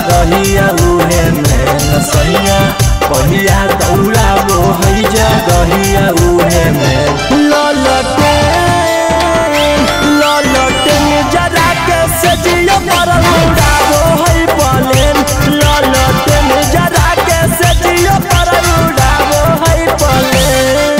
जगहिया उहे में सैया पहिया दौड़ा वो है जगहिया उहे में ललटे ललटे जरा के सजिया पर उड़ावो है पलेन ललटे जरा के सजिया पर उड़ावो है पलेन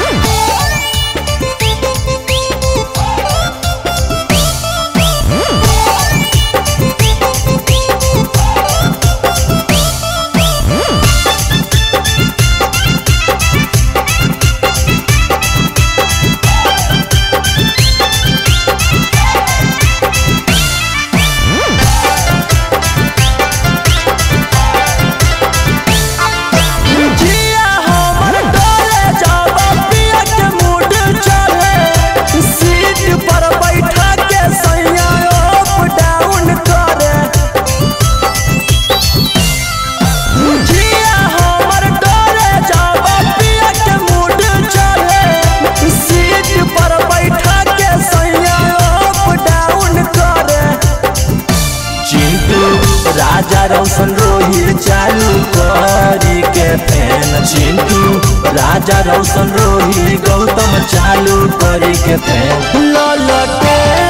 जिया हमर डोले जब पिया के मूड चले सीट पर बैठा के सैया अप डाउन करे जिया हमर डोले जब पिया के मूड चले सीट पर बैठा के सैया अप डाउन करे चिंटू राजा रोशन रोही चालू करी के फैन चिंटू राजा रोशन रोही गौतम चालू करी के फैन ललटे